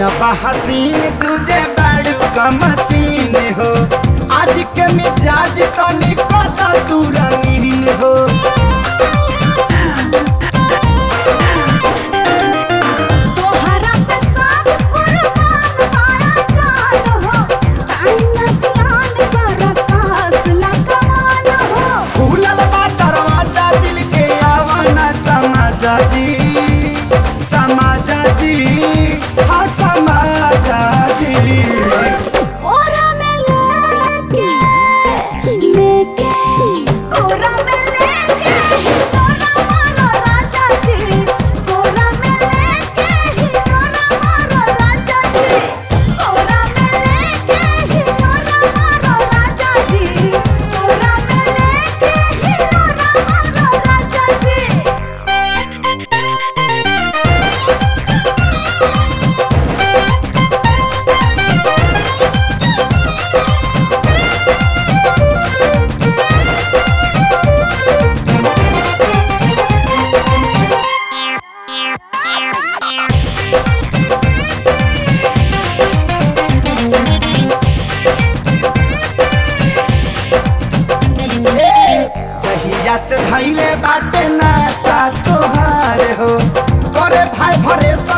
बा हसीन तुझे बड़ू का मसीन हो आज के मिजाज तो निकल तू रंगीन हो तोहरा पे सब कुर्बान मारा जान हो ताना जान कर कास लगान हो खुलल बा दरवाजा दिल के आवाना समाजा जी समाजा जी हाँ समाजा जी कोरा में लेके लेके कोरा में लेके हिलोरा मारो राजा जी कोरा में लेके हिलोरा मारो राजा जी कोरा में लेके हिलोरा मारो राजा जी कोरा में लेके हिलोरा मारो राजा जी जहिया से धैले बाटे ना सा तोहार हो करे भाई भरे सा